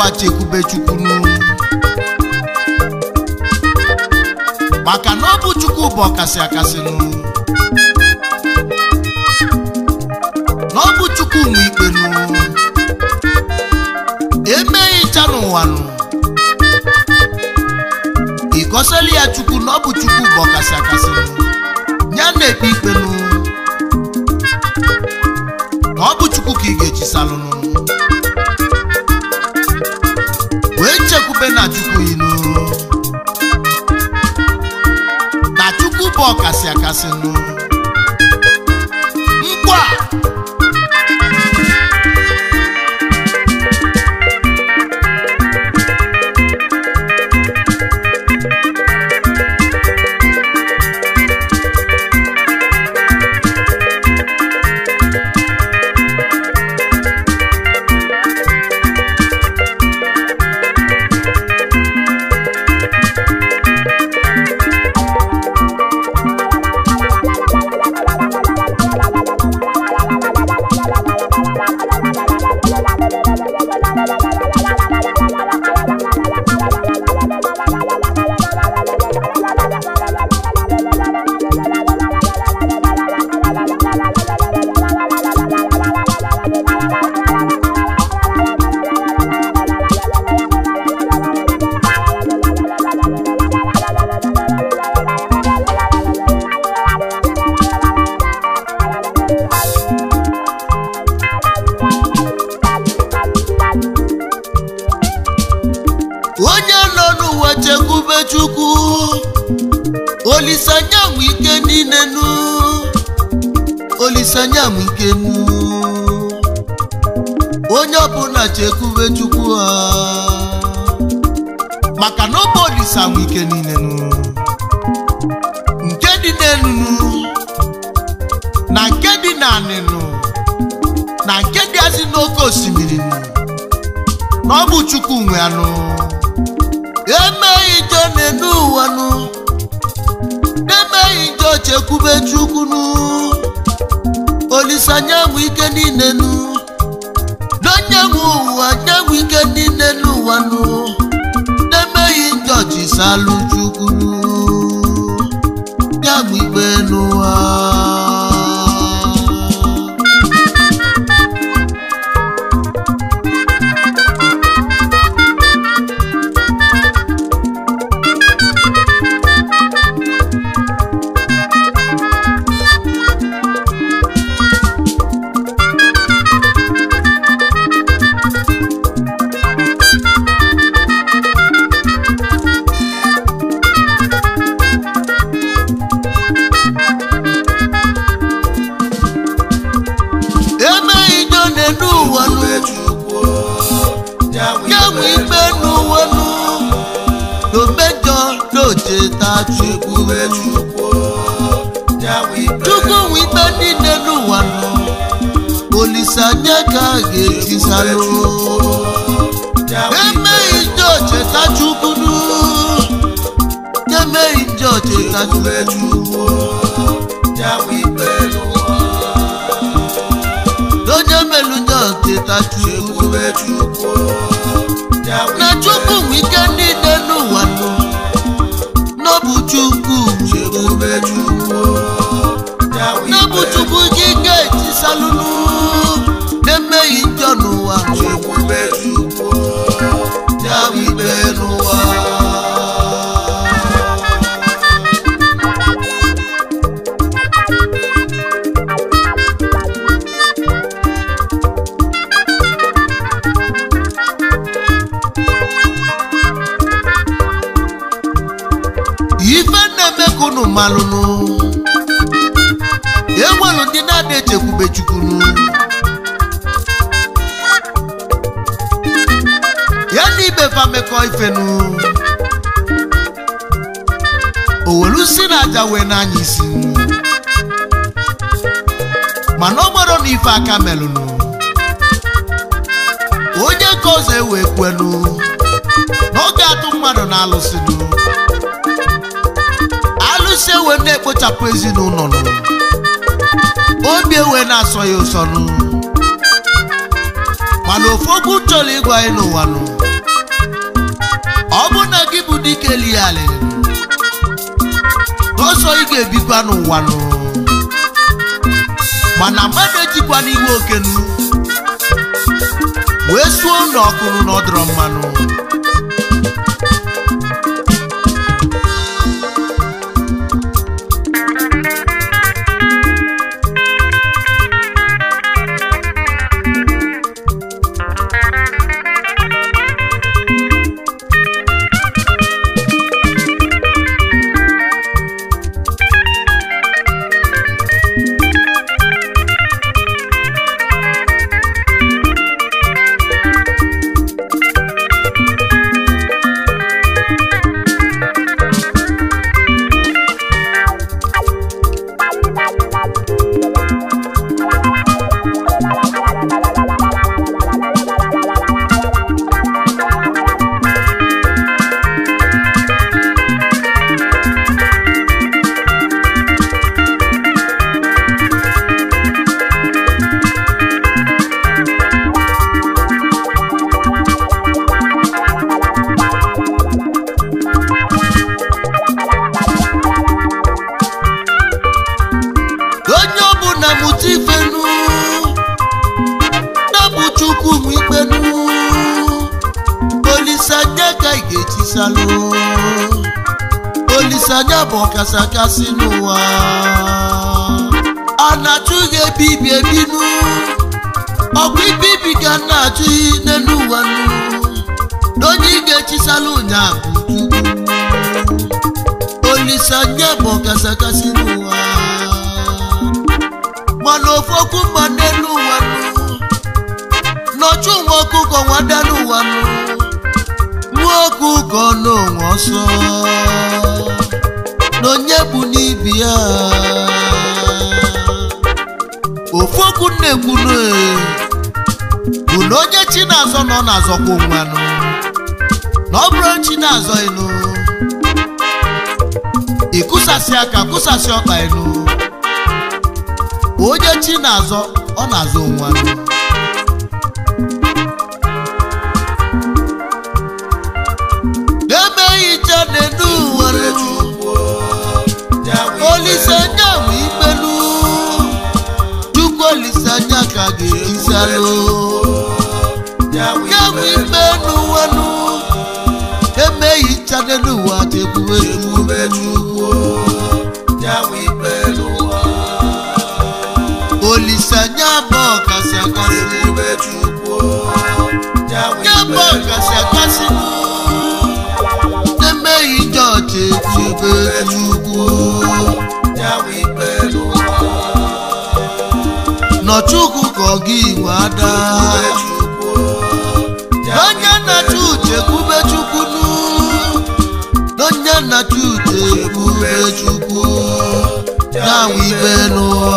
n'ụwa chekwube chukwunu maka na ọ bụ chukwu bụ ọkasị akasịnụ na ọ bụ chukwu nwe ikpenu emeghị ncha n'ụwanụ ịgọsịla ya chukwu na ọ bụ chukwu bụ ọkasị akasịnụ ya na-ekpe ikpenu na ọ bụ chukwu ka ị ga-eji salụnụ wee chekwube na chukwu yinu na chukwu bụ ọkasị akasịnụ nkwa onye nọ n'ụwa chekwube chukwu olisanya nwe ike niile nu olisanya nwe ike nu onye ọbụla chekwube chukwu ha maka na ọ bụ olisa nwe ike niile nu nke dị n'elu nu na nke dị n'anị nu na nke dị azị n'oke osimiri nu na ọ bụ chukwu nwe anụ emeghị njọ n'enu ụwa nụ emeghị njọ chekwube chukwu nụ olisanya nwe ike niile nụ n'onye nwe ụwa nye nwe ike niile n'ụwa nụ emeghị njọ chisalụ chukwu nụ ya nwe ikpe n'ụwa emeghị njọ n'enu ụwa nụ ya nwe ikpe n'ụwa nụ n'omejọ n'ocheta chukwu chukwu nwe ikpe niile n'ụwa nụ olisanya ka a ga-etisalụ emeghị njọ cheta chukwu nụ emeghị njọ cheta chukwu onye melu njọ cheta chukwu na chukwu nwe ike niile n'ụwa nụ n'ọbụ chukwu n'ọbụ chukwu gị ga-etisalụnụ na-emeghị njọ n'ụwa ya bụ ikpe n'ụwa ife na-eme ka unu malụnụ enwelu ndị na-ada echekwube chukwunu ya na ibe fa mekọ ifenu owelu si na aja wee n'anya isi mana ọ gbara na ife aka melụnụ onye ka ọzọ ewee kwenu na ọ ga-atụ mmadụ na alụsịnụ alụsị ewe na-ekpochapụ ezinụlọ nụ obi ewe na-asọ ya ụsọ nụ mana ofu okwu chọrọ ịgwa anyị n'ụwa nụ ọ bụ na gị bụ dike liali ọsọ ị ga-ebikwa n'ụwa nụ mana mmadụ ejikwa n'iwe okenu wee suo n'ọkụrụ n'ọdọrọ mmanụ onye ọbụla mụta ifenu nabụ chukwu m ikpenu olisanya ka ị ga-etisalụ olisanya bụ ọkasakasị n'ụwa a na-achụ gị ebibi ebinu ọgwụ ibibi ga na-achụ n'elu ụwa nụ na onye ị ga-etisalụ ụnyaahụ bụ chukwu olisanya bụ ọkasakasị n'ụwa mana ofu okwu mma n'elu ụwa nụ nọchụ nwa ọkụkọ nwada n'ụwa nụ nwa ọkụkọ n'onwe ọsọ na onye bụ n'ibi ya ofu okwu na-ekwu bụ na onye chi na-azọ na ọ na-azọkwa onwe nụ na ọ bụrụ chi na-azọ ịnụ ịkụsasị aka kụsasị ọkpa ịnụ onye chi na-azọ ọ na-azọ onwe anụ na-emeghị iche n'enu ụwa olisanya bụ ikpelu chukwu olisanya ka ga-ejisalụ ya bụ ikpe n'ụwanụ emeghị iche n'enu ụwa tekwuwe chukwu olisanya bụ ọkasị akasị ya bụ ọkasị akasị emeghị jọji ekwube chukwu nọchukwu ka ọ gị iwe ada onye na-achụ uche kwube chukwu nụ onye na-achụ uche kwube chukwu na-awụ ibe n'ụwa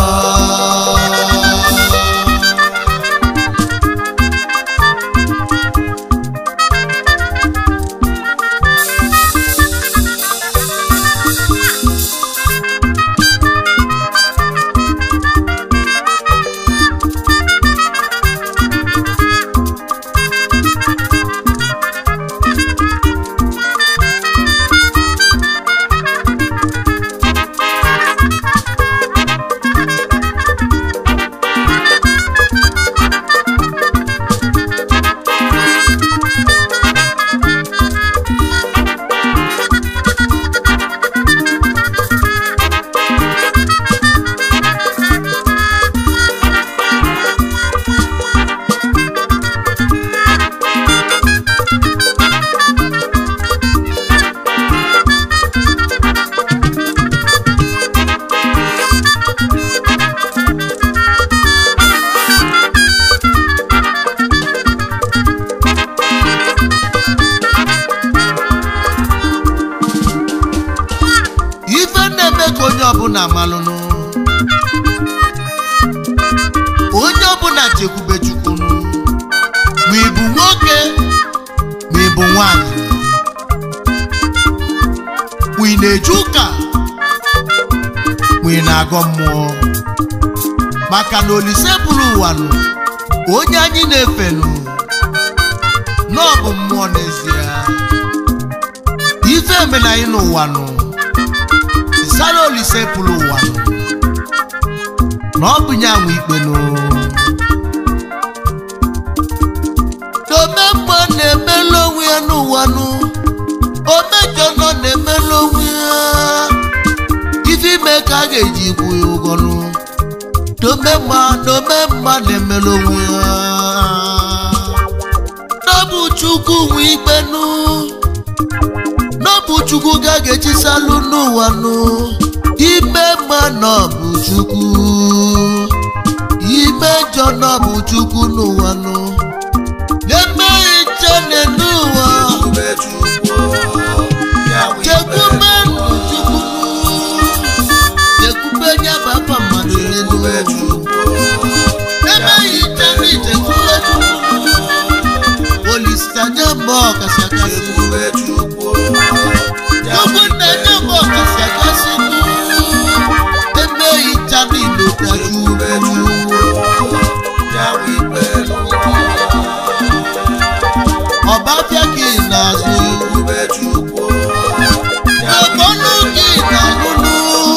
ọbụla malụnụ onye ọbụla chekwube chukwunu ma ị bụ nwoke ma ị bụ nwanyị ma ị na-eje ụka ma ị na-agọ mmụọ maka na olise bụrụ ụwa nụ onye anyị na-efe nụ na ọ bụ mmụọ n'ezie na-eme na anyị n'ụwa nụ ịsara olise pụrụ ụwa nụ na ọ bụ nye anwụ ikpe nụ omemma na-emelu onwe ya n'ụwa nụ omejọ nọ na-emelu onwe ya ife ime ka a ga-eji ikwu ya ụgwọ nụ domemma domemma na-emelu onwe ya n'ọbụ chukwu nwe ikpe nụ n'ọbụ chukwu ga ga-echisalụ n'ụwa nụ ime mma n'ọbụ chukwu ime njọ n'ọbụ chukwu n'ụwa nụ na-emeghị nche n'ụwa chekwube ndụ chukwu chekwube nye baba mmadụ n'elu emeghị nche n'ichekwube chukwu olisa nye mba ọkasị akasị chukwu nna nye mba ọkasị akasị emeghị ncha n'ilo ọbafịa ka ị na-azụ n'ọbọnụ ka ị na-alụlụ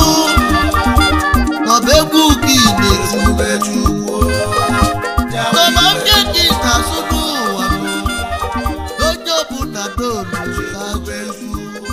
n'ọba egwu ka ị na-eti n'ọbafịa ka ị na-azụ n'ụwa onye ọbụla donu ga-ajụ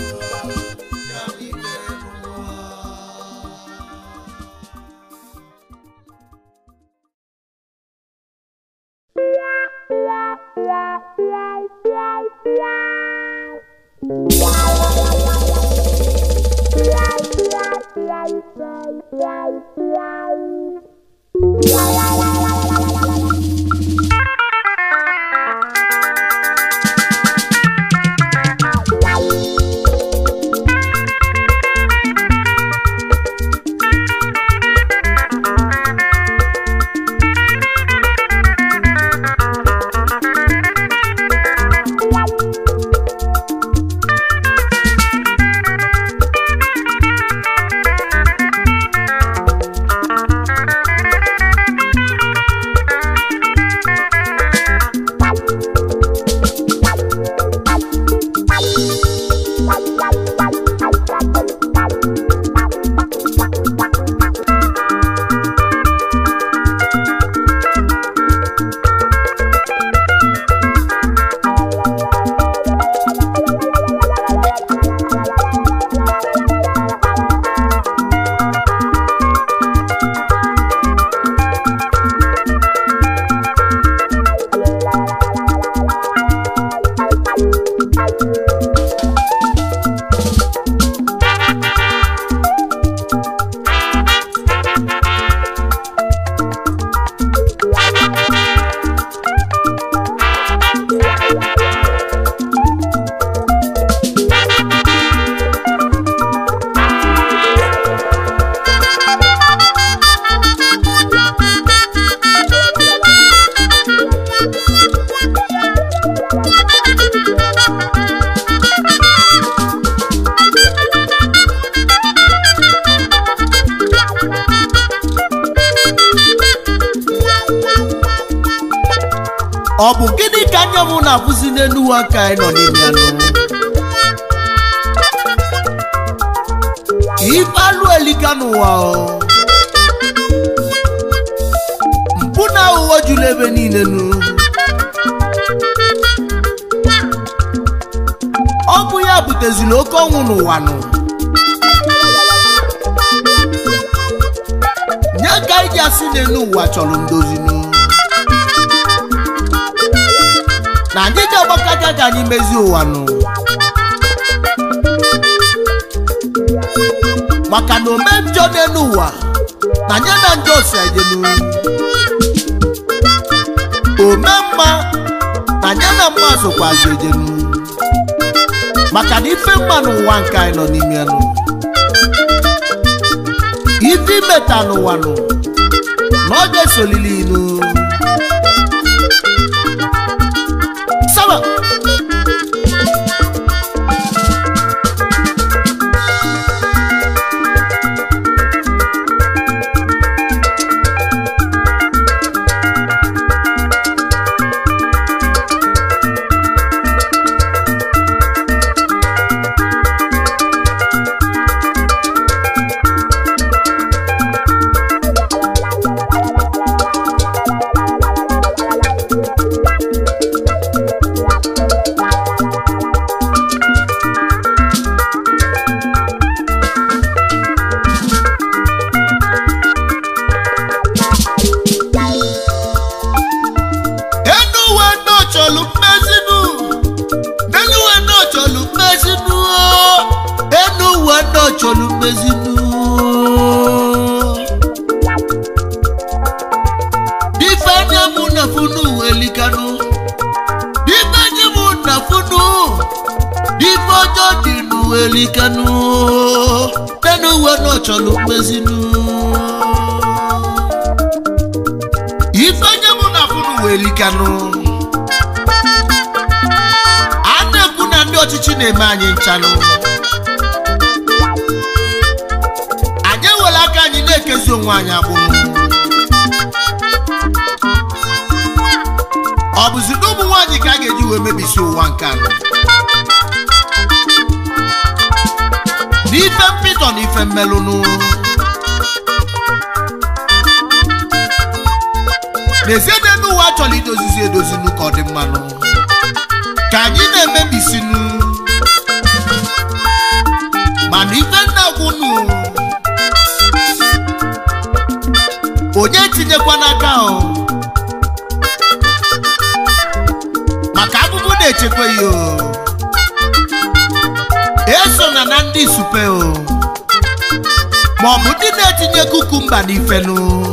ọ bụ gịnị ka anya m na-abụzi n'elu ụwa ka anyị nọ n'ime ya nụ ife alụ elika n'ụwa o mpụ na aghụghọ juru ebe niile nụ ọ bụ ya buteziri oke ọnwụ n'ụwa nụ nye ka anyị ji asị n'elu ụwa chọrọ ndozi nụ na anyị ga-agbakọta ka anyị mezie ụwa nụ maka na ome njọ n'elu ụwa na nye na njọ si ejenu ome mma na nye na mma sokwazi ejenu maka na ife mma n'ụwa nke anyị nọ n'ime ya nụ ife imeta n'ụwa nụ na ọ ga-esolili inu Saba. na-emezinu ife anya mụ na funu elikanụ ife anya mụ na funu ife ọjọọ dị n'uwelikanụ nenu uwe na ọchọrọ mmezinu ife anya mụ na funu welikanụ a na-ekwu na ndị ọchịchị na-eme anyị nchanụ anyị ewere aka anyị na-ekezi onwe anyị agbụrụ ọ bụzi na ụmụ nwaanyị ka a ga-eji wee mebisi ụwa nke anọ n'ife mpịtọ na ife mmelụnụ n'ezie n'elu ụwa achọrọ idozizi edozinu ka ọ dị mmanụ ka anyị na-emebisinu mana ife nna gwụnụ onye tinyekwa n'aka o maka abụbụ na-echekwa ya o eso na na ndị supe o ma ọ bụ ndị na-etinye kukumba n'ifenu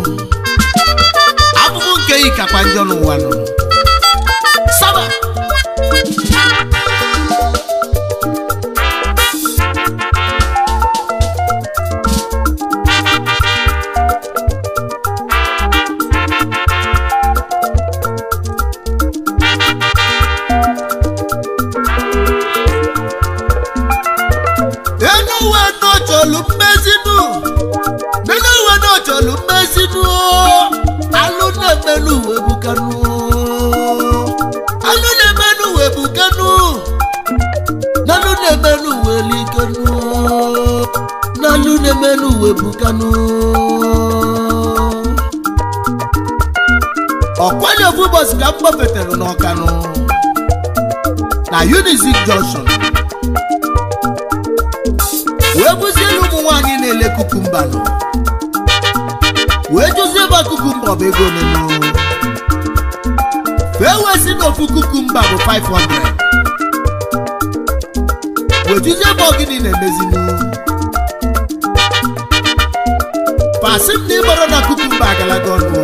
abụbụ nke yi kakwa njọ n'ụwa nọ saba enu uwe n'ọchọlụ mmezinu nínú ìwé náà jọ̀lú mẹ́sínú alú náà mẹ́nu ìwé bukanu alú náà mẹ́nu ìwé bukanu nálú náà mẹ́nu ìwé likanu nálú náà mẹ́nu ìwé bukanu. ọ̀kwẹ́lẹ̀ fún bọ́sì ká ń gbọ́ fẹ̀tẹ̀rù náà kanu na unizik junction wee bụzielu ụmụ nwaanyị na-ele kukumba nọ wee jụzie ebe kukumba ọ bụ ego nenu wee wee si na ofu kukumba bụ 500 wee jụzie ebe ọgịnị na-emezinu pasi m na ịgbara na kukumba agalaga ọnụ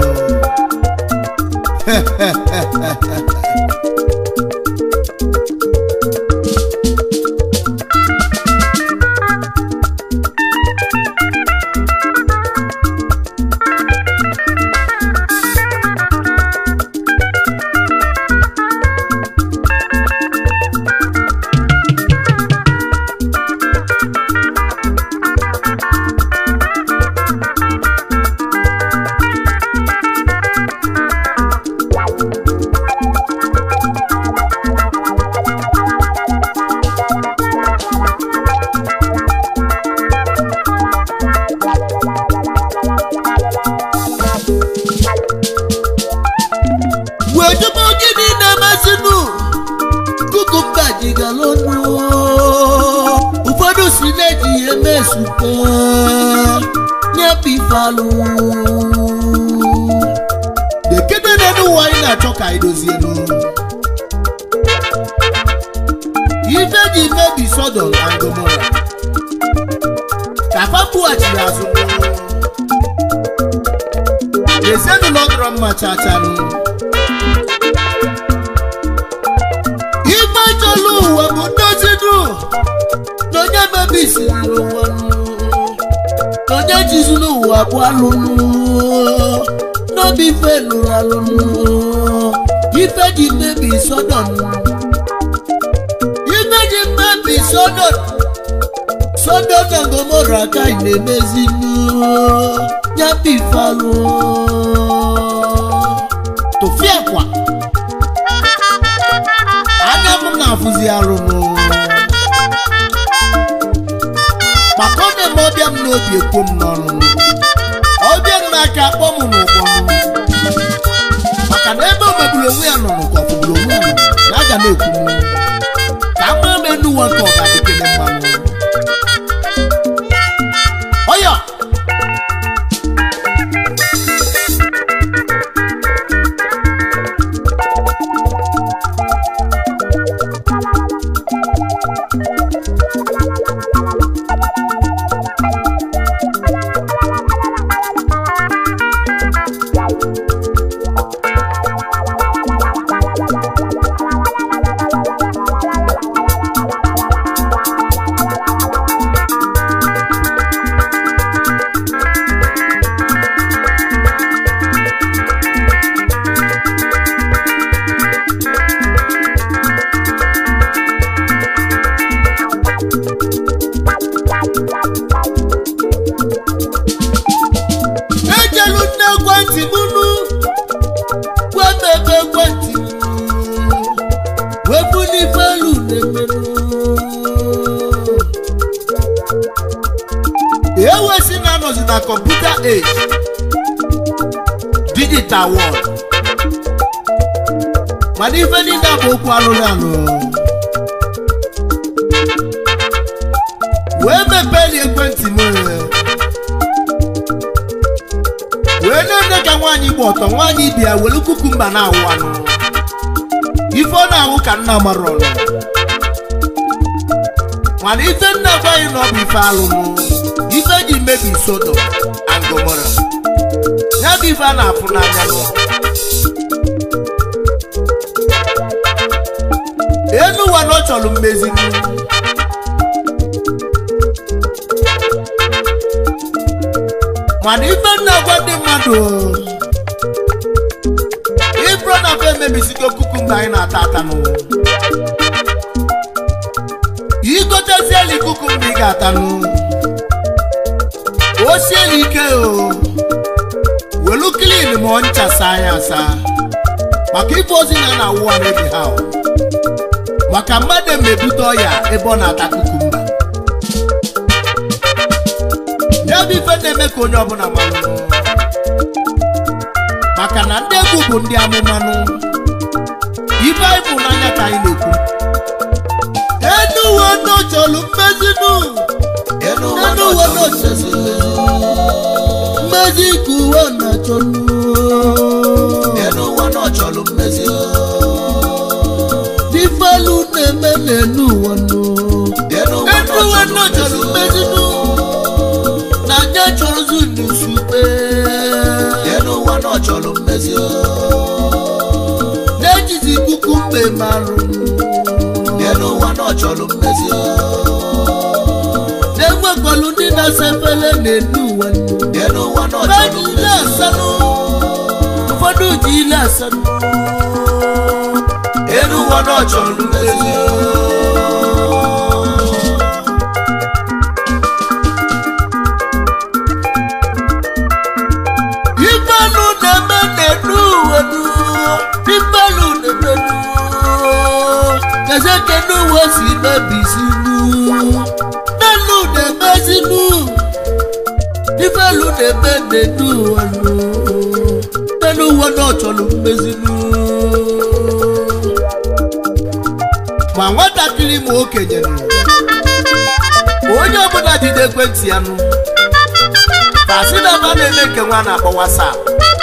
wee jụba gịnị na-emezinu kukumba jigala ọnụ ụfọdụ si na-eji ya eme supe nyepifalụ dekede n'elu ụwa anyị na-achọ ka anyị dozienu ife ji mebi sodom na gomora ka fa kpughachiri azụ ezinụlọ dọrọ mma chachanụ ife chọlụ ụwa bụ ndozi dụ na onye mebisiri ụwa nụ, na onye jizuru ụwa bụ alụnụ n'obi ife lụrụ alụnụ ife ji mebi sodom ife ji mebi sodom sodom na gomora ka ị na-emezinu nyabifalụ tụfịa kwa anya m na-afụzi arụmụ maka ọ na-eme ọbịa m n'obi ekwo m n'ọnụ ọbịa m n'aka akpọ m n'ụgbọ m maka na ebe omegburu onwe ya nọ n'ụkọ ọfụgburu onwe ya nọ na aga na-ekwu m ka a maa m enu ụwa ka ọ ga-adịkele mmanụ ọya ewesi na-anọzi na kọmputa age digital world mana ife niile a bụ okwu alụrụ alụ wee mepee ekwentị m wee na-eme ka nwaanyị gba ọtọ nwaanyị bịa were kukumba na-awụ anụ ife ọ na-awụ ka nna mara ọnụ mana ife nna gwaghị na ọ bụ ife alụmụ ife ji mebi sodo and gomora ya bụ ife a na-afụ n'anya nụ elu ụwa na ọ chọrọ mmezi mana ife nna gwa ndị mmadụ ibro na fe emebisigo kukumba anyị na-ata ata n'ụwa igoteziela kukumba ị ga-atanụ o siela ike o welu klin ma ọ ncha saa ya asa maka ife ozi na na awụwa n'ebe ha o. maka mmadụ emebute ọya ebe ọ na-ata kukumba ya bụ ife na-eme ka onye ọbụla manụ maka na ndị egwu bụ ndị amụmanụ ife anyị bụ n'anya ka anyị na-ekwu enu uwe ndị chọrọ mmezinu enu uwe ndị chọrọ mmezi ka uwe na-achọnụ enu ụwa na ọ chọrọ mmezi ifelu na-eme n'enu ụwa nụ enu ụwa enu na ọ uwe ndị chọrọ mmezinu na anya chọrọzi n'usukpe enu ụwa na ọ chọrọ mmezi na-ejizi ikuku mgbe marụ enu ụwa na ọ chọrọ mmezi na-enwekwalụ ndị na-asa efere n'enu ụwa nụ enu ụwa na ọ Mmadụ chọrọ ile mmezi asanụ ụfọdụ ji ile asanụ enu ụwa na ọ chọrọ mmezi ifelu na-eme n'enu uwe nụ ifelu na-eme nụ keze kenu uwe si mebisi nụ nenu na-emezi nụ ifelu na-eme n'enu uwe nụ nenu uwe na ọ chọrọ mmezi nụ ma nwatakịrị ma okenye nụ onye ọbụla jide ekwentị ya nụ fasinaba na-eme nke nwa na-akpọ wasap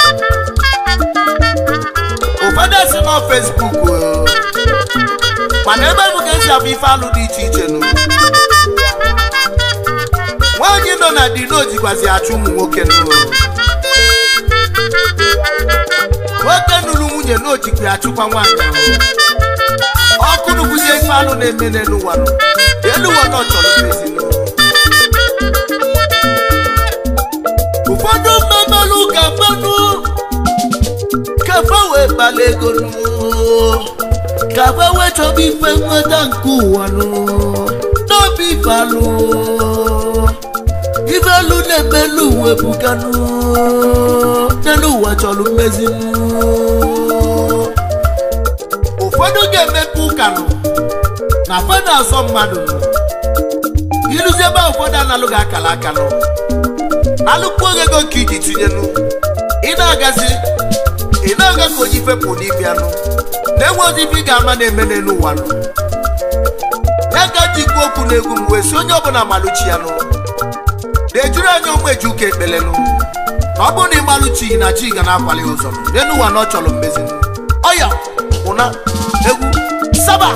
ụfọdụ si na fesbuk o. mana ebe bụ ka esi abụ ife alụ dị iche iche nụ nwaanyị nọ na dino jikwazi achụ ụmụ nwoke nụ nwoke nụrụ nwunye na ojikwa achụkwa nwaanyị ọkụ nụkwuzie ife alụ na-eme n'elu ụwa nụ elu ụwa na ọ chọrọ mmezi nụ ụfọdụ mmemelụ ka mmanụ kafa wee kpala ego nụ kafa wee chọba ife nweta nke ụwa nụ n'obi ife alụ ife alụ na-emelu uwe bukanụ n'elu ụwa chọrọ mmezi nụ ụfọdụ ga-emepe ụka nụ na fada azọ mmadụ nụ iruzi ebe ahụ ụfọdụ analụ ga-akala aka nụ alụkwu ego ka iji tinyenụ ị na-agazi ị na-aga ka oji fepụ n'ibia nụ na-enwezi ife ị ga-ama na-eme n'elu ụwa nụ ya ka ji ikwu okwu n'egwu m wee si onye ọbụla malụchi ya nụ na-ejuru anya ụmụ eji ụka ekpele nụ na ọ bụrụ na ị malụchighị na chi ga na-akwali ụzọ nụ n'elu ụwa na ọ chọrọ mmezi nụ ọya ụna egwu saba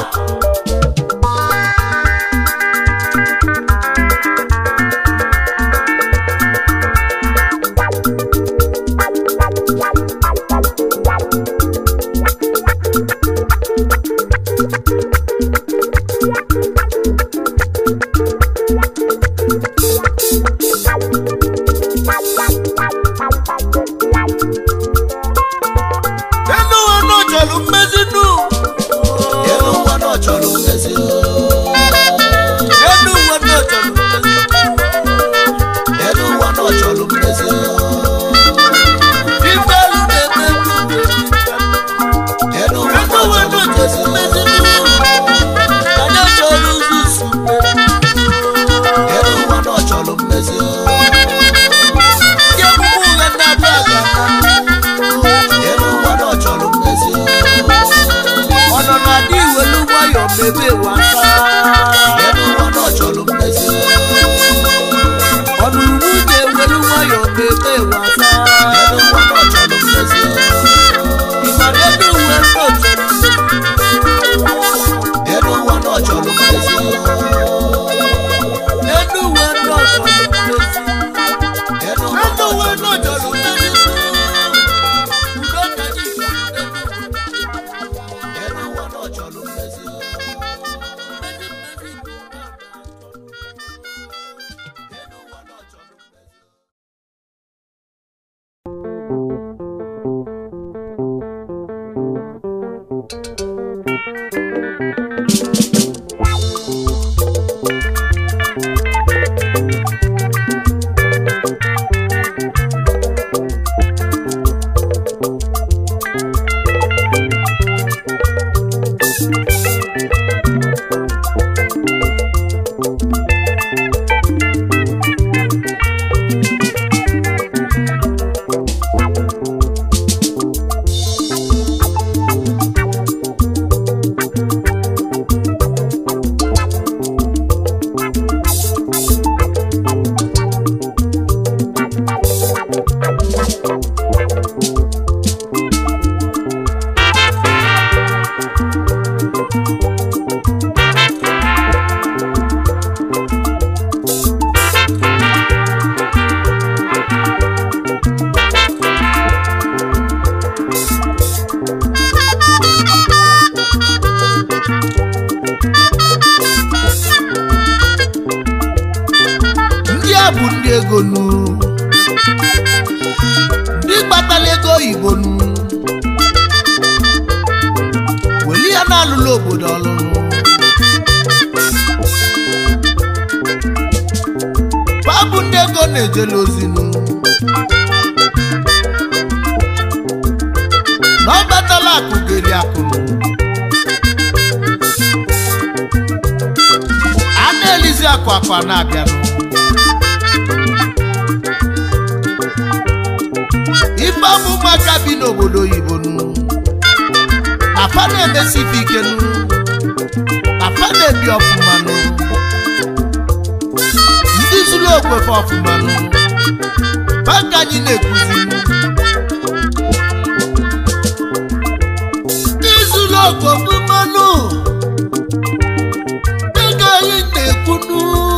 elu ụwa na ọ chọrọ mmezi nụ enu ụwa na ọ chọrọ bụ ndị ego nu ndị kpatara ego oyibo nu weli ya na-alụla obodo ọlụlụ fa bụ ndị ego na-ejela ozinu na ọ batala akụ geli akụ a na-elizi akụ akụ a na-abịanụ ife ọmụ ụmụaka bi n'obodo oyibo nụ afa na-emesi ife ike nụ afa na-ebi ọfụma nụ ndị zuru okwefe ọfụma nụ banka anyị na-ekuzi ndị zuru okwe ọfụma nụ ego anyị na-ekwunu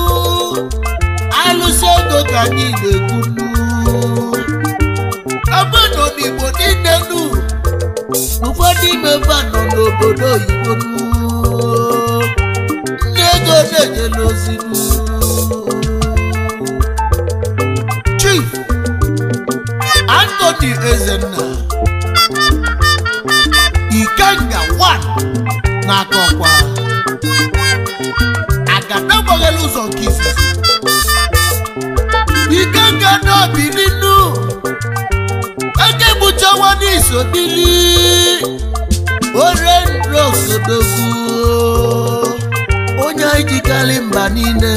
alụsị ego ka anyị na-ekwunu obodo n'igbo niile nu ụfọdụ ime mba nọ n'obodo oyibo nu ndị ego na-ejela ozi nu chief anthony ezenna ikenga 1 na-aka ọkwa agada gbaghela ụzọ nke izizi ikenga n'obi nínú eke gbuchawa n'iso bili ore nro osodogwu onye anyị jikarị mba niile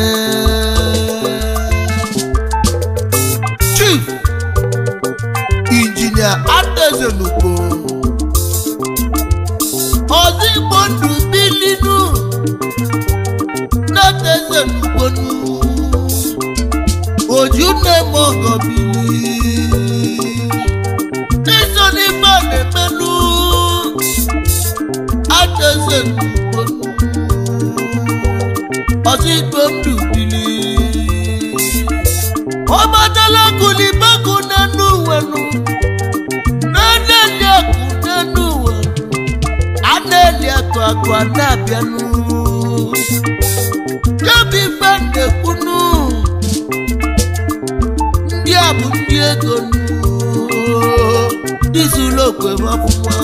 chief injinia adezenugbo ozigbo ndụ bilinu nadezenugbonu ojú na-eme ọgọ bili n'iso n'ife a na-emenụ adeze n'ugbonu ọzọ igwe ndụ bili ọmadala kulibaku n'enu uwenu na-eli akụ n'enu uwe a na-eli akụ akụ a na-abịanụ kebi ife na-ekwunu ndị a bụ ndị ego nụ ndị zuru okwe m ọfụma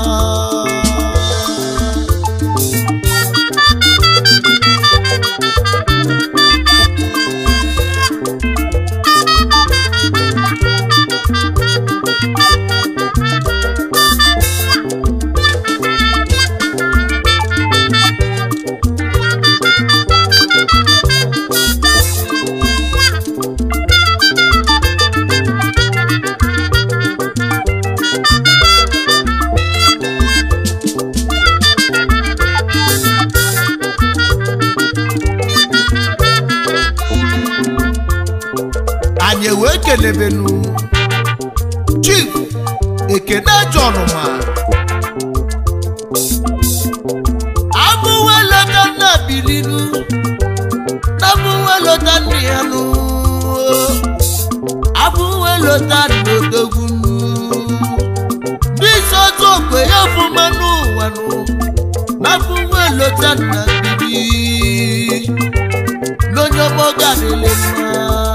anyị wee kelebenu chief ekene john ma abụwelota nna bilinu abụwelota nna ya nụ abụwelota n'odogwunu ndị isi otu okwe ya ọfụma n'ụwa nụ na abụwelota nna bili n'onye ọmọga dịlị mma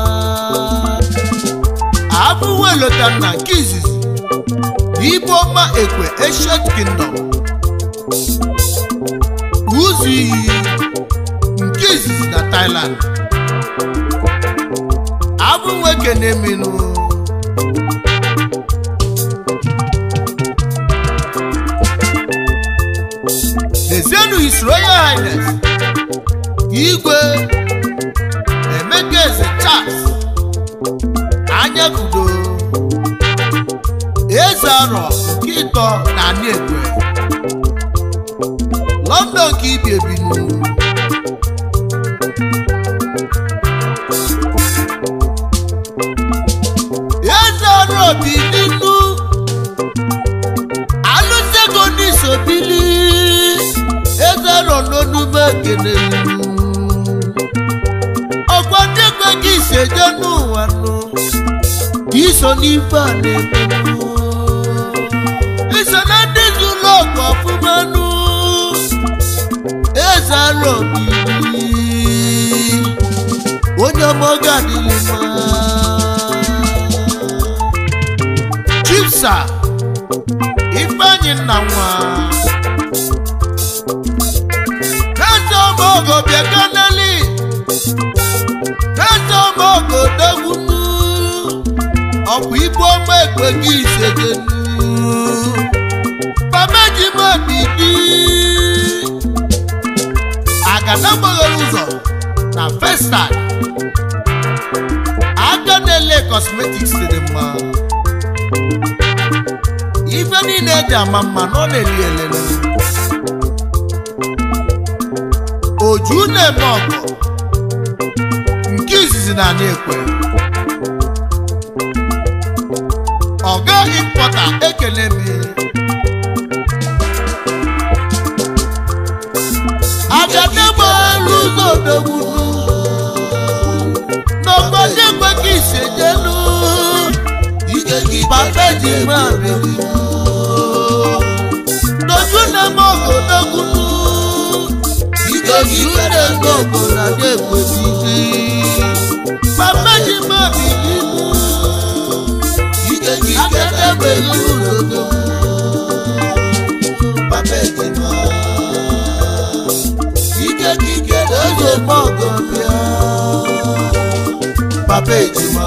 abụwe lota na nke izizi ibe ọma ekwe ancient kingdom ụzọ iyi nke izizi na thailand abụwe keneminu dezienu his royal highness igwe emeka eze charles anya kudo eze arọ nke ịtọ na anị ekwe london ka ibi ebinu eze arọ bi nínú alụsego n'isobili eze arọ n'onume ekene ọgwa ndị ekwe gị iseje n'ụwa nụ iso n'ife a na-emenụ iso na ndị zụlọ ọgwụ ọfụma nụ eze alụ obili onye oge adịghị mma chipsa ifeanyị nna nwa eze omogo bịa kaneli eze omogo degwunu ọkwa ibu ọma ekwe gị isejenu pameji m obidi agada gbaghara ụzọ na festad aka na-ele cosmetics dị mma ife niile eji ama mma na ọ na-eli elele oju na-eme ọgọ nke izizi na ana ekwe ọga impọta ekele m agada gbaghara ụzọ odogwu n'obodo ekweghị isejelu ike gị papa ji máa bèrè lójú náà mọ ògòdógún ike gị lójú náà mọ ògòdógún èpè bìbí papa ji máa bèrè ike gị akẹ́kẹ́ pẹ̀lú òdòdó papa ejima ike gị kedu lójú mọ ògòdógún papa ejima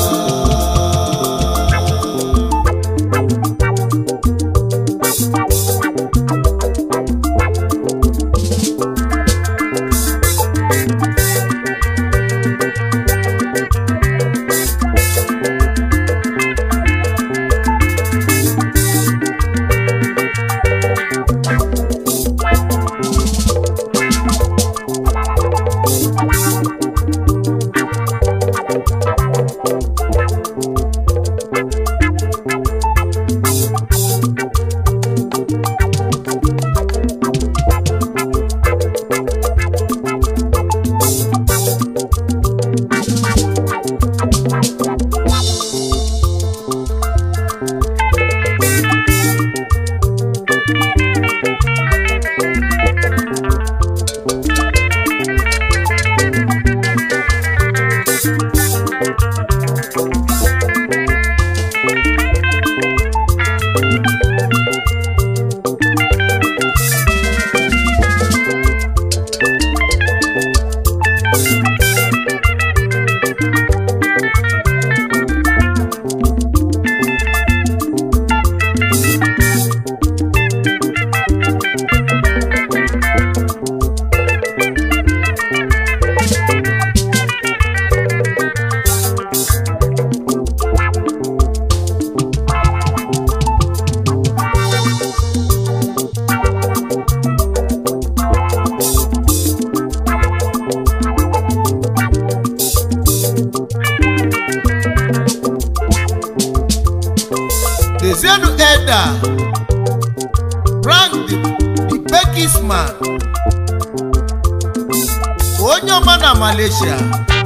dezienu eda frank the the bekisman onye ọma na malaysia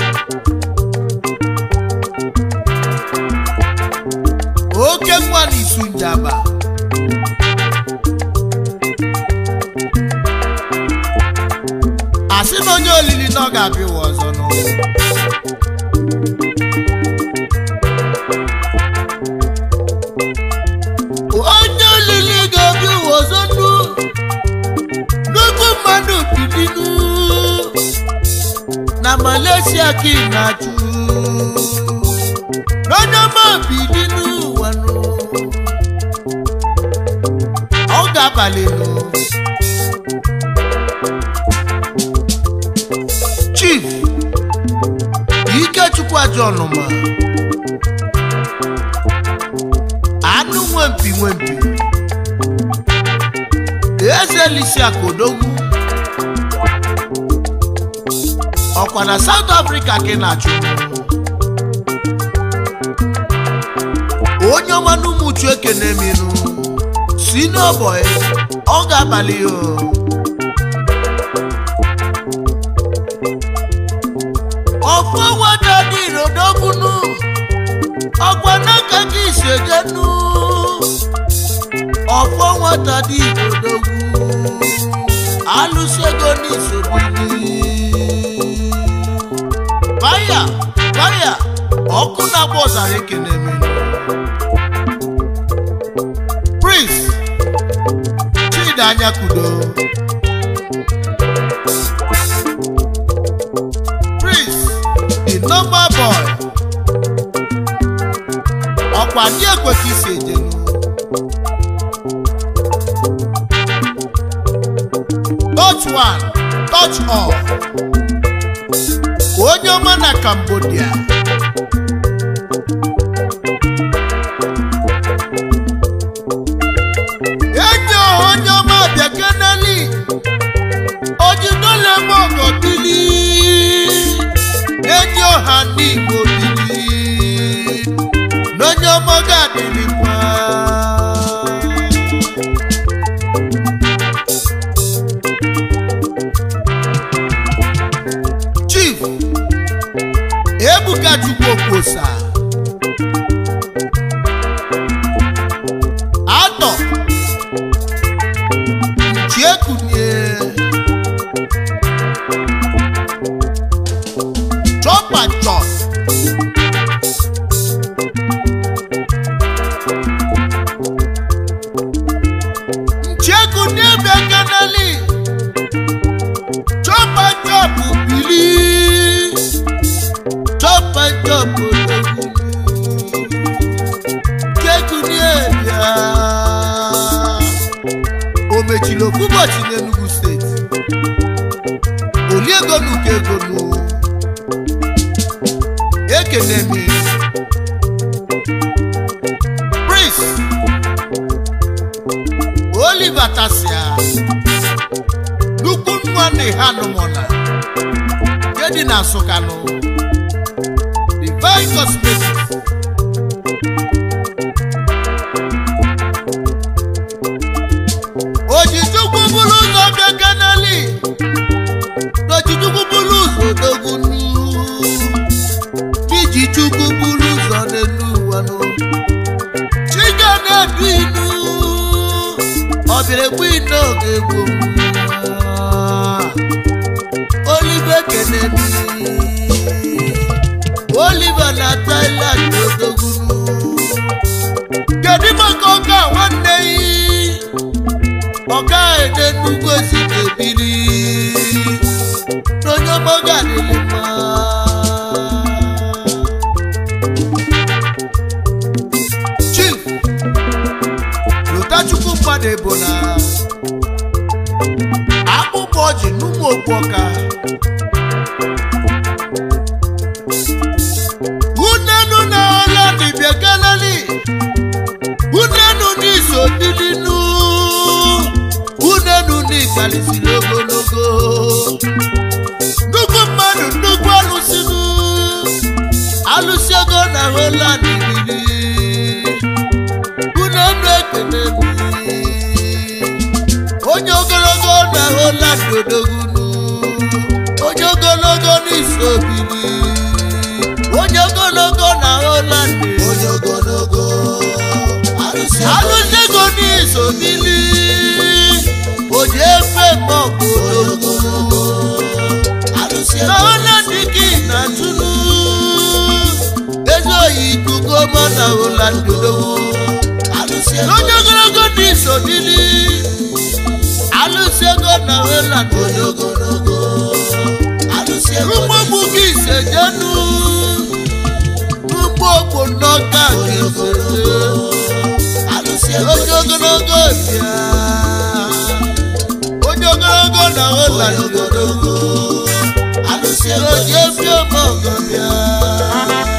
oke nwa na isu njaba asị na onye olili na ọ ga-abịa ụwa ọzọ n'ụwa onye olili ga-abịa ụwa ọzọ nnu nnukwu mmadụ bilinu na malaysia ka ị na-achụ n'onye ọma bilinu ụwa nụ ọ ga-abalị nụ chief ikechukwu ajọ ọnụma anụ nwempi nwempi eze lisi akodogwu ọkwa na south africa ka ị na-achụ onye ọma n'ụmụchu ekene minu si n'ọbọị ọ ga-abalị ya o. ọfọ nwata dị irodogunu ọkwa n'aka gị isejenu ọfọ nwata dị irodogwu alụsị ego n'isogbu faya faya ọkụ na-agba ọzara ekene menu prince chidi anya kudo prince the number boy ọkwa ndị ekwe ka isi ejenu touch one touch all onye ọma na cambodia enyi onye ọma bịakeneli ojidole m ọgọbili enyi ọha n'igbo bili n'onye ọma ga-adịrị mma chief ebuka chukwu okwosa atọ nchiekunie chop and chop nchiekunie bịakanali chop and chop bili chop and chop odogwu nchiekunie bịa o mechiri ofu ụbọchị n'Enugu steeti oliego n'uko ego nụ ekene m prince oliver tasia nnukwu nwa na ha nụmụna nke dị na nsụkanụ divine cosmetics ojijukwu bụrụ ụzọ bịa kanali n'ojijukwu bụrụ ụzọ odogwu n'iji chukwu bụrụ ụzọ n'elu ụwa nụ chiga na-edu inu ọbịara egbu ine oge egbu olive kenemi oliver na thailand odogwu kedu maka ọka nwanne yi ọga ede nnukwu esi ebiri n'onye ọgbọga adịghị mma chief lotachukwu mmadụ ebo na akpụkpọ ọjị n'ụmụ okpu ọka unenu na ọla dibịa galali unenu n'iso dilinu unenu n'ịgalisiri ogologo nnukwu mmadụ nnukwu alụsinu alụsi ego na holand riri unenu ekene mi onye ogologo na holand odogunu onye ogologo n'iso biri onye ogologo na holand onye ogologo arụsị alụsi ego n'iso bili oji efe mọgụ onye ogologo arụsị na holand gị na tunu ezi oyi ikuku ọma na holand odogwu arụsị onye ogologo n'iso bili alụsi ego na holand onye ogologo arụsị ụgbọgbu gị isejenu n'ugbo okpo n'ọka gị iseje arụsị onye ogologo bịa onye ogologo na holand odogwu arụsị oji efi ọmọgọ bịa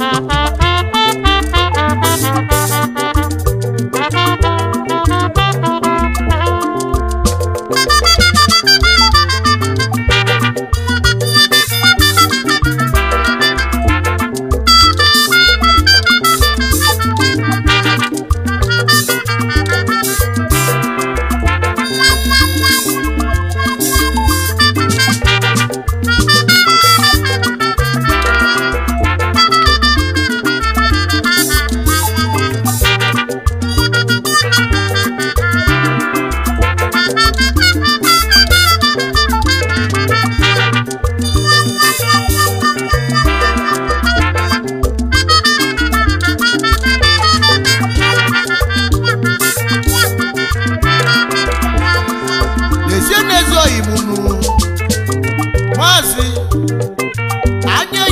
Thank you.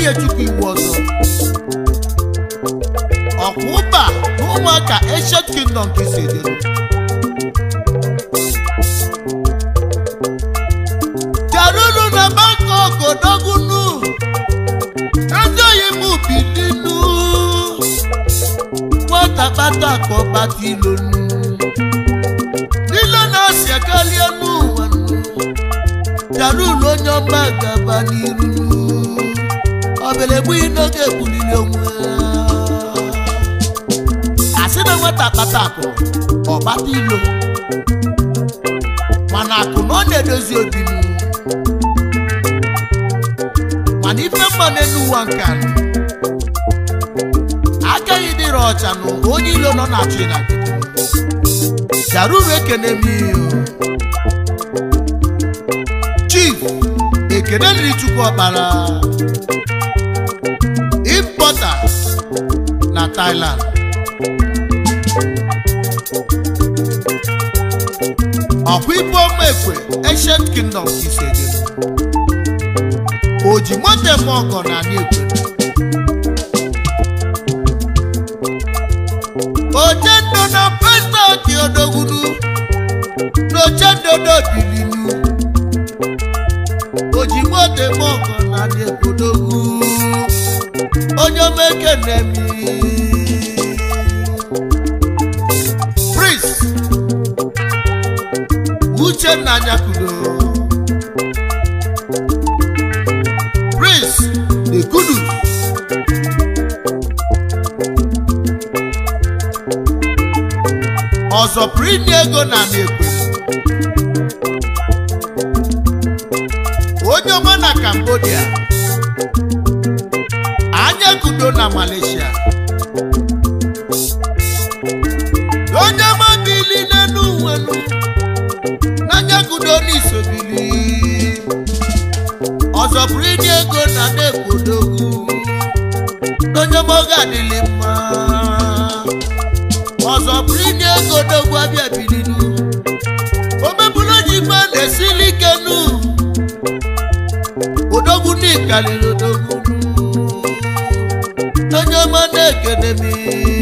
nye chukwu iwu ọzọ ọkwa ụba na ụmụaka ancient kingdom ka esi edere jarunu na bangkok odogunu ndị oyibo bilinu nwata kpata ka ọkpata ilonu nílé náà sì ẹ̀kálí ẹnu wẹ̀nu jarunu onye ọma gaba n'iru ọbẹ̀lẹ̀gbù inoge ebulili onwe asị na nwata kpata akụ ọkpata ilo mana akụ na ọ na-edozi obi nu mana ife mma n'elu ụwa nke a agaghị dịrị ọcha na onye ilo nọ na-achụ na nkịtị jaruru ekene m ihe o. chief ekene riri chukwu ọkpara impọta na thailand ọkwa ibe ọma ekwe ancient kingdom ka isi eje o ji moto eme ọgọ na anyị ekwe ojendo na pestọki odogwunu n'ojendo n'obilinu oji moto eme ọgọ na anyị ekwe odogwu onye omeke na-emi prince uchenna nyakudo prince the kudus ọzọ pụrụ inye ego na na-ekwe onye ọma na cambodia anya kudo na malaysia onye ọma bili n'elu nwelu n'anya kudo n'isobili ọzọ pụrụ inye ego na na-ekwodogu onye ọma oge adịlị mma ọzọ bụrụ inye ego dogwu abịa bilinu omebụrụ onye ife na-esili ike nu odogwu n'ikaliri odogwu onye ọma na-ekene m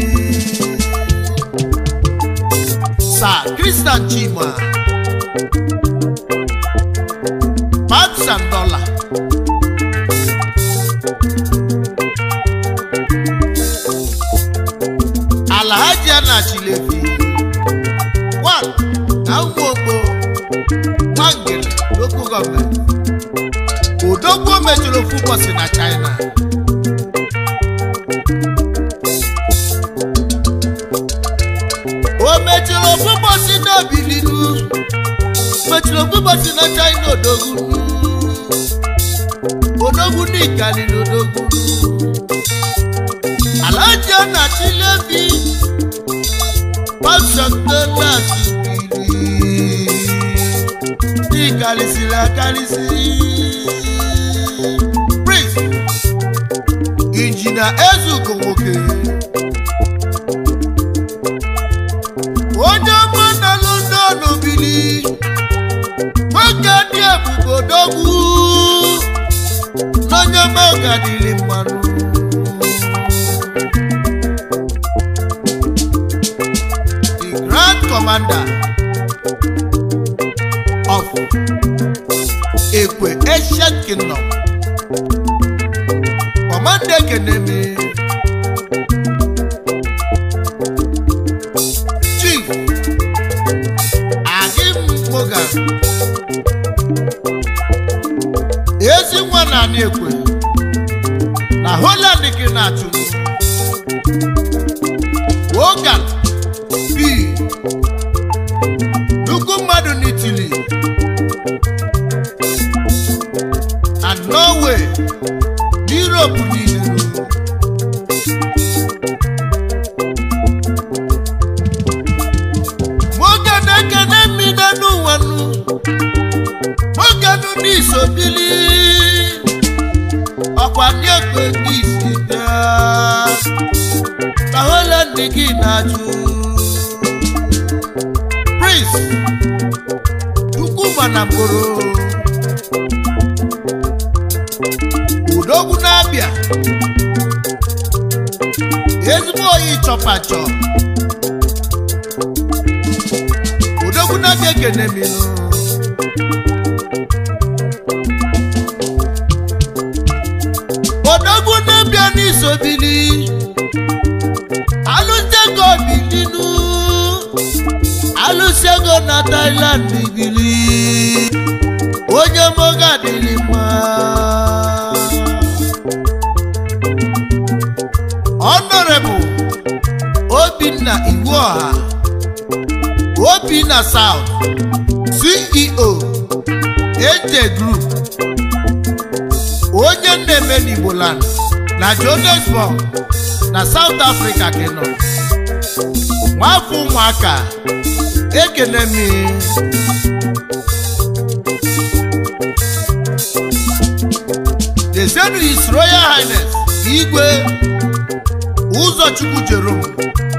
sa kristian chima pounds and dollar alhaji anachilevi one na ụmụogbo nwangele local gọọmenti odogwu mechiri ofu ụbọchị na china o mechiri ofu ụbọchị na obilinu mechiri ofu ụbọchị na china odogwu odogwu n'ikalili odogwu alhaji anachilevi pásọtẹ́lẹ̀sì bìrì ní ìkàlìsìlì àkàlìsì. prince injina ezuko nwoke onye ọma na london bili nwoke dị ebube odogwu n'onye ọma ọgadịrị mmanụ the grand commander of Ekwe Ancient Kingdom. Commander Kenemi. Chief Agim Morgan. Ezi nwa na anyị ekwe na Holland gị na-achụ Wogan B nnukwu mmadụ n'Italy na Norway n'Europe niile nwoke na-ekene mmiri n'ụwa nụ nwoke nụ n'iso bili ọkwa ndị ekwe ndị isi bịa ka Holland gị na-achụ Prince Chukwuma na mkporo Udogwu na-abịa abịa ezigbo oyi chọpachọ odogwu na-abịa ekene minu odogwu na-abịa n'isobili alụsego bilinu alụsego na Thailand bili onye moga dịrị mma Honorable Obinna Iwuoha Obinna South CEO Eje Group onye na-eme n'Igbo land na Johannesburg na South Africa keno nwafọ ụmụaka ekene m Dezenu His Royal Highness Igwe Ụzọchukwu Jerome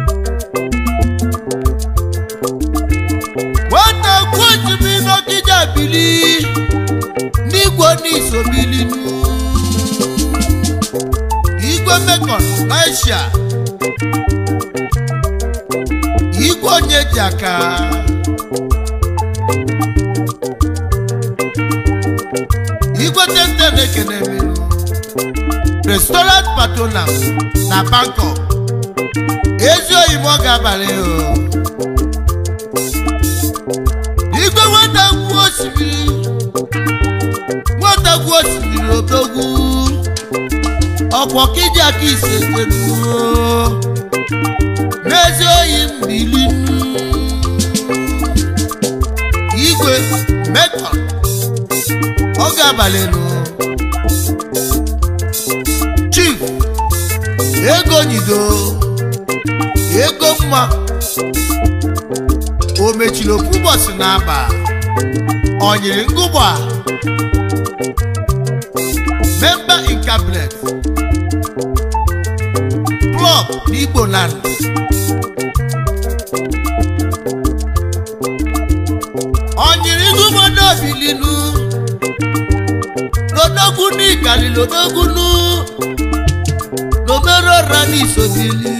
nwanne kwuchimi n'Ọkịja bili n'igwe n'isobilinu igwe mekọn n'Asia igwe onye ji aka igwe tenten ekene mmiri restaurant patronum na Bangkok ezi oyibo ga-abalị o igwe nwata gwu osimiri nwata gwu osimiri odogwu ọkwọ kiji aka ise jenuo n'ezi oyi mbili igwe mekọn oge abalị nụ chief ego nyido ego mma o mechiri ofu ụbọchị n'aba ọ nyiri ngụgba member in cabinet club n'Igbo land ọ nyiri ngụgba bilinu lodogwu n'ikali lodogwu nu n'omere ọra n'isobili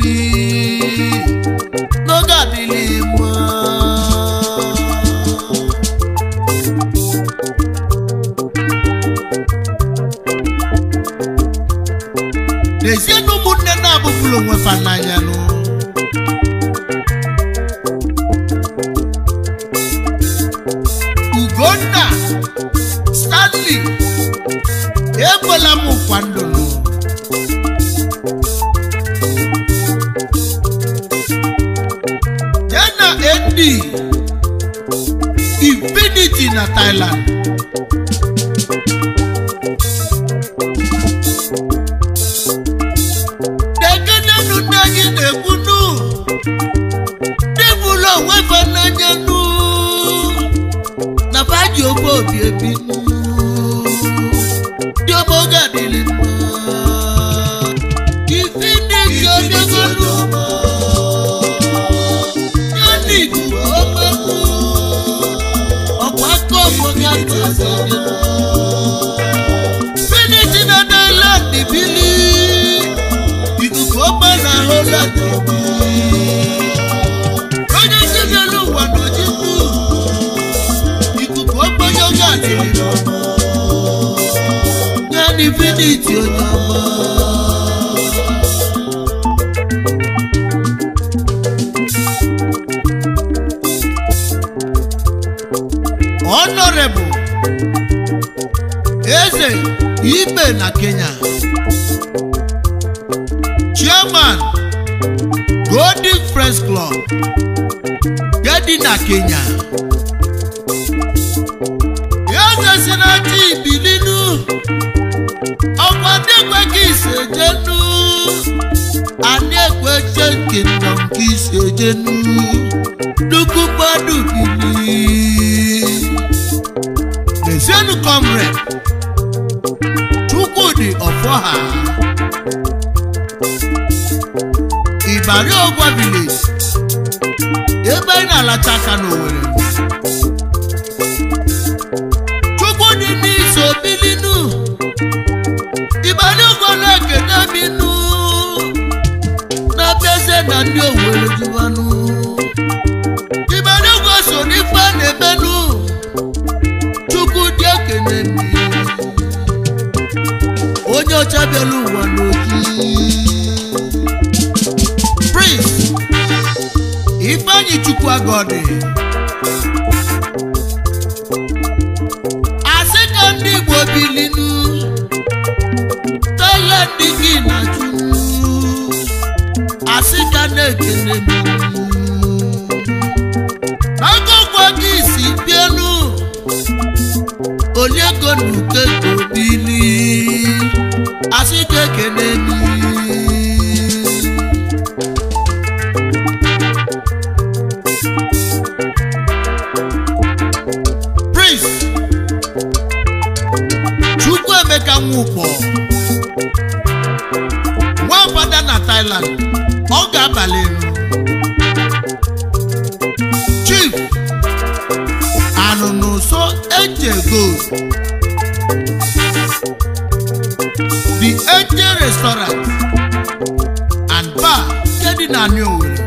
n'oge adịghị mma n'ezie na ụmụnne na-abụbụla onwe fa n'anya nụ ugonna stanley ekwela m nkwa ndụnụ ya na nd infinity na thailand dekenenu ndị anyị na-ekwu nụ dịbụla onwe fa n'anya nụ na faji ofe obi ebi nụ ndị obodo adịrị mma infinity odegonu yannick omegbu ọkwa aka ọgbọgị atụ finiti na Thailand bili ikuku ọma na Holland onye ndebelu ụwa n'ojikwu ikuku ọma yoga adịrị yanni finiti onye ọma honorable eze ibe na kenya chairman golden friends club gedi na kenya eze si na chi ibilinu ọkwa ndị ekwe ka isi ejenu anyị ekwe che nke nọ nke isi ejenu nnukwu mmadụ bili Lezienụ comrade Chukwudi Ọfọha Ibari Ogwa village ebe anyị na-alacha aka n'Owerri Chukwudi n'iso bilinu Ibari Ogwa prince chukwuemeka nwukpo nwafada na thailand ọ ga-abalị elu chief anụnụso eje gold the angel restaurant and bar nke dị na new Owerri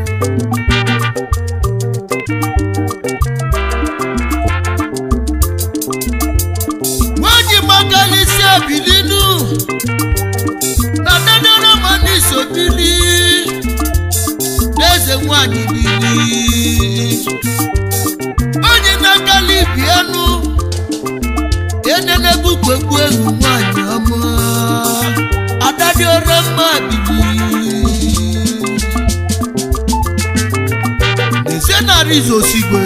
nwanyị magalisi ebilinu na dadaramanị sobili n'eze nwanyị bili onye na-agala ibi enu enenebukpekpu ehu nwanyị ọma adadiora mma bili n'ezie na rizosigwe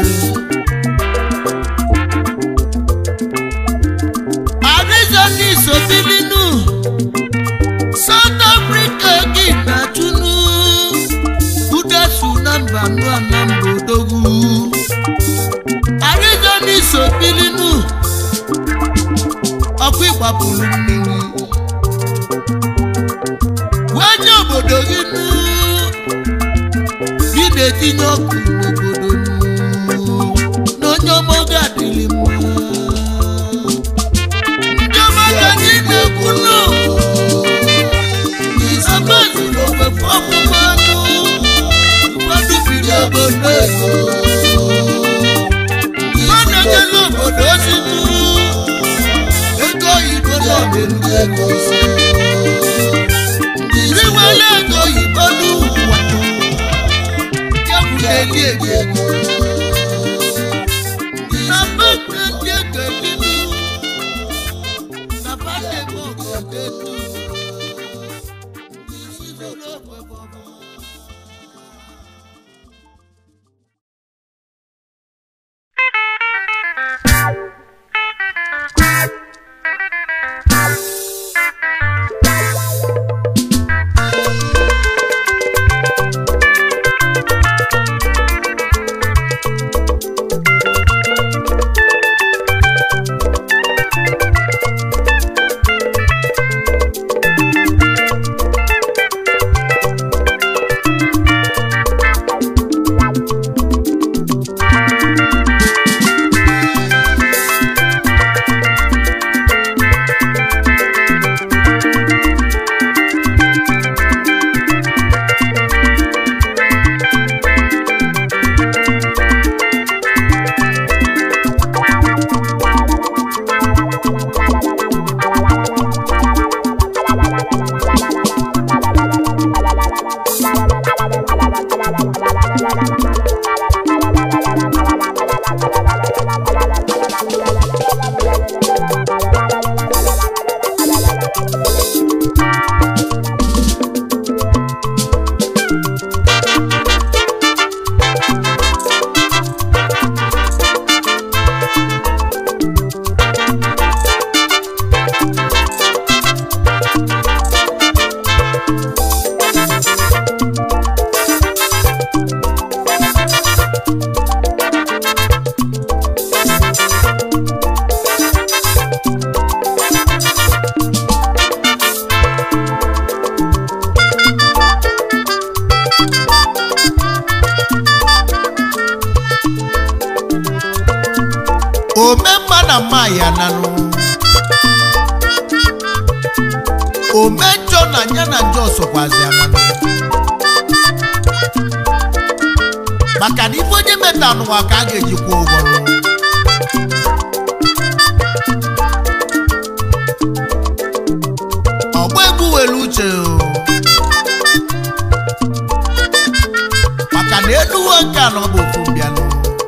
arizona isobilinu south africa gị na-achụnụ udesu na mba nụa na mba odogwu arizona isobilinu ọkụ ịgbapụrụ mmiri wee nye obodo gị nụ gị na-etinye ọkụ n'obodo nụ na onye ọma oge adịghị mma ndị ọma ka anyị na-ekwu nụ amazuru ofefe ọmụma nụ ụfọdụ biri obodo ego mmadụ ejela obodo ozi nụ ego oyibo na-ọdịnụ ego ndị nwere ego oyibo n'ụwa ya bụ na-eli ego ego na mmadụ ndị ego edinu na mmadụ ego obodo edu isi zuru okwe bụ ọbụla omemma na mma ya nanụ omejọ na ya na njọ sokwazi ananụ maka na ife onye meta n'ụwa ka a ga-ejikwa ụgwọ nụ. ọgba egbu were uche o. maka na eluwo nke a na ọ bụ ofu mbịanụ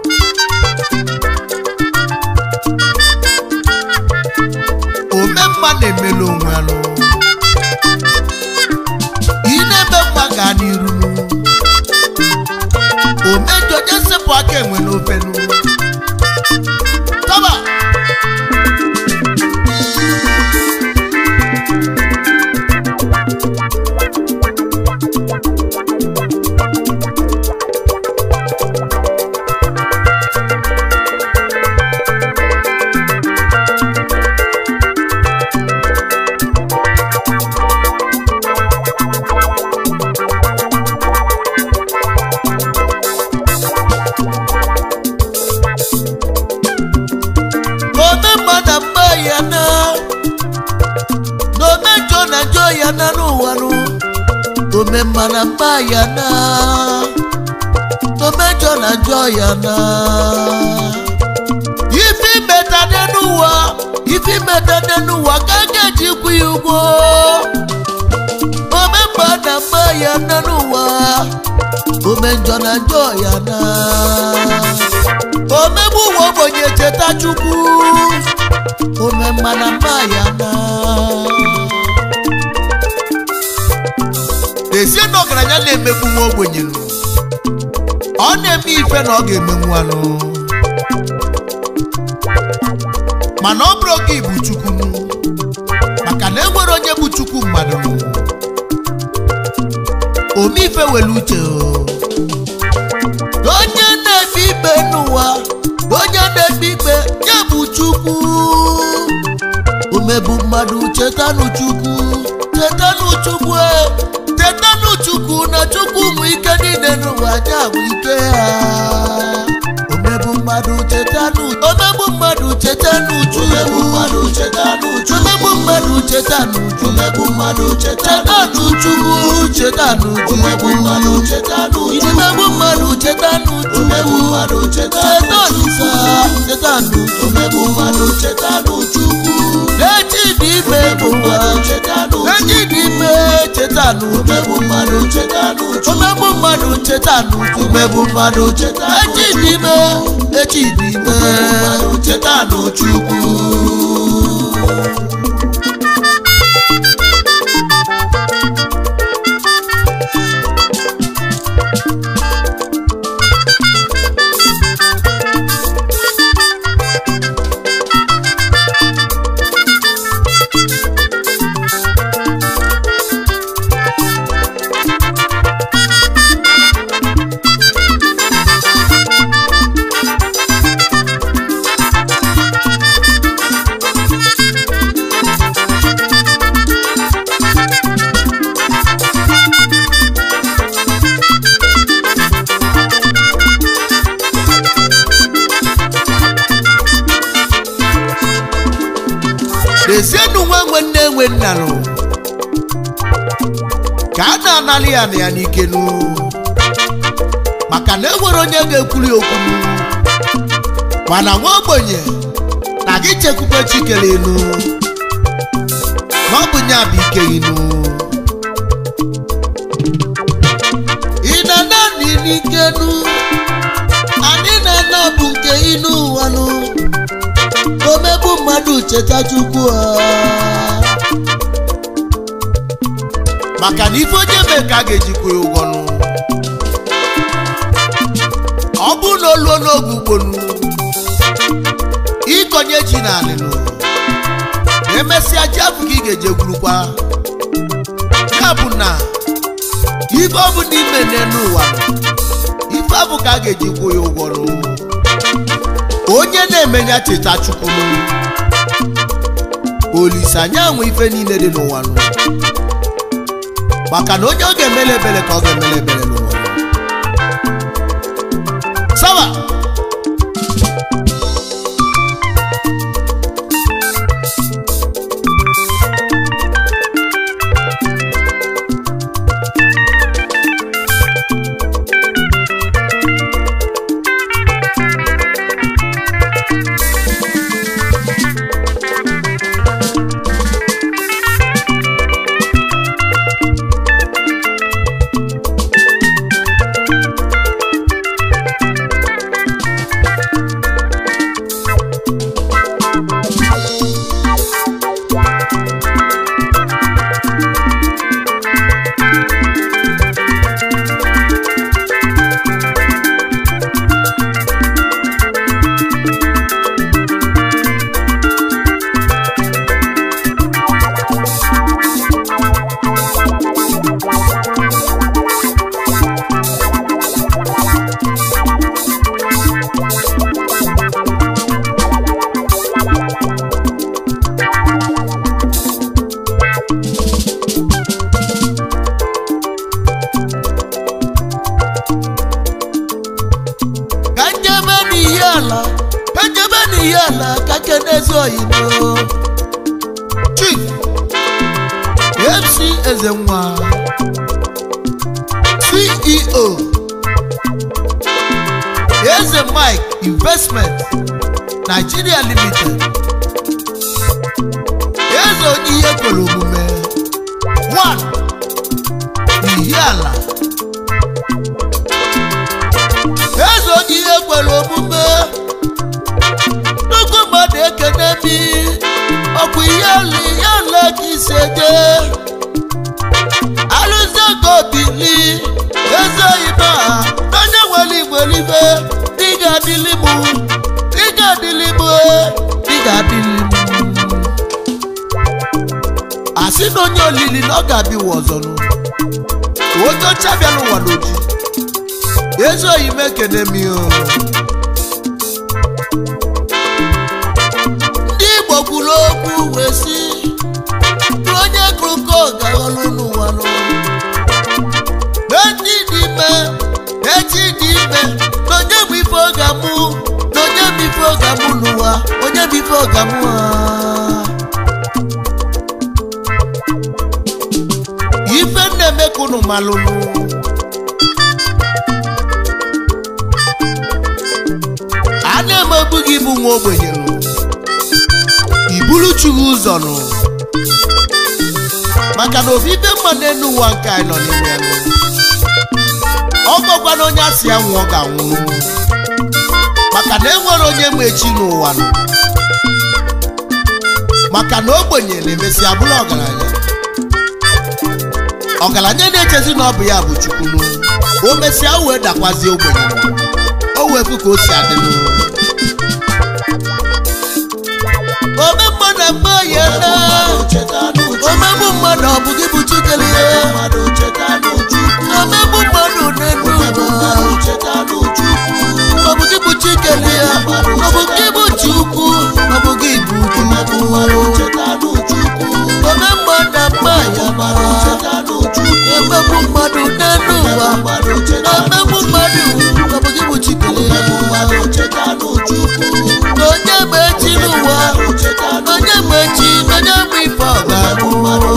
omemma na-emelu onwe alụ ị na-eme mma gaa n'iru omejọ onye sepụ aka enwe n'ofe nụ tọba ya na n'ome njọ na njọ ya na n'ụwa nụ ome mma na mma ya na n'ome njọ na njọ ya na ife imeta n'ụwa ife imeta n'ụwa ka a ga-eji kwụ ya ụgwọ ome mma na mma ya na n'ụwa ome njọ na njọ ya na omegbu ụwa ogbenye cheta chukwu ome mma na mma ya na Dezie na ọgaranya na-emegbu nwa ogbenye nụ. ọ na-eme ife na ọ ga-emenwu anụ mana ọ bụrụ oge bụ chukwu nụ. maka na enwere onye bụ chukwu mmadụ nụ. ome ife were uche o. onye na-ekpe ikpe n'ụwa onye na-ekpe ikpe ya bụ chukwu omegbu mmadụ chetanụ chukwu chetanụ chukwu e, chetanụ chukwu na chukwu ụmụ ike niile n'ụwa ya bụ ike ha omegbu mmadụ chetanụ omegbu mmadụ chetanụ chukwu mmadụ chetanụ chukwu omegbu mmadụ chetanụ chukwu omegbu mmadụ chetanụ chukwu chetanụ chukwu omegbu mmadụ chetanụ chukwu omegbu mmadụ chetanụ chukwu omegbu mmadụ chetanụ sa chetanụ omegbu mmadụ chetanụ chukwu echi dị ime n'ụwa echi dị ime chetanụ omegbu mmadụ chetanụ chukwu omegbu mmadụ chetanụ chukwu omegbu mmadụ chetanụ echi dị ime echi dị ime chetanụ chukwu Dezienụ nwa nwe nne nwe nna nụ. ka a na-analị ya na ya n'ike nụ maka na enwere onye ga-ekwuri okwu nụ. mana nwa ogbenye na gị chekwube chikere inu na ọ bụ nya bụ ike inu ị na-ana n'ike nụ anyị na-ana bụ nke inu ụwa nụ omegbu mmadụ cheta chukwu ha maka na ife onye mee ka a ga-ejikwa ya ụgwọ nụ ọ bụrụ na o luo n'oge ugbonu ịkọnye ji na anịnụ ma emesịa ji afụ ka ị ga-eje gwurukwa ya bụ na ife ọ bụ n'ime n'elu ụwa nụ, ife abụ ka a ga-eji kwụ ya ụgwọ nụ onye na-emenya cheta chukwu nụ olise anya nwe ife niile dị n'ụwa nụ maka na onye ọ ga-emele ebere ka ọ ga-emele ebere n'ụwa sawa ala ka kenezi oyibo chief mc ezenwa ceo eze mike investment nigeria limited eze onye ihe kwere omume one ihiala eze onye ihe kwere omume nnukwu mmadụ ekene mi ọkwa ihe li ya le ka isi eje alụzi ego bili eze oyibo a n'onye nwere igbo eluigwe dị ga-adịli mụ dị ga-adịli mụ dị ga-adịli mụ asị na onye olili na ọ ga-abịwa ọzọ nụ onye ọcha bịa n'ụwa n'oji ezi oyi m ekene mi o ndị igbo kwuru okwu wee sị na onye gụrụ ka ọ ga-aghọrọ n'ụwa nụ n'echi dị ime n'echi dị ime na onye bụ ife ọ ga-amụ na onye bụ ife ọ ga-amụ n'ụwa onye bụ ife ọ ga-amụ ha ife na-eme ka unu malụnụ a na-emegbu gị bụ nwa ogbenye nụ iburu chughi ụzọ nụ maka na ofufe mma n'elu ụwa nke anyị nọ n'ime nụ ọ gwakwana onye asị ya nwụọ ga-anwụ maka na enwere onye ma echi n'ụwa nụ maka na ogbenye na-emesi abụrụ ọgaranya ọgaranya na-echezi na ọ bụ ya bụ chukwunu o mesịa o wee dakwazie ogbenye o wee fụ ka o si adịnụ ome mmadụ mgbe ya na omegbu mmadụ ọ bụ gị bụ chikere ya omegbu mmadụ n'elu ụwa ọ bụ gị bụ chikere ya ọ bụ gị bụ chukwu ọ bụ gị bụ chukwu ome mmadụ mgbe ya na omegbu mmadụ n'elu ụwa omegbu mmadụ ọ bụ gị bụ chikere ya na onye ma echi n'ụwa onye ma echi na onye ma ife ọ ga-abụ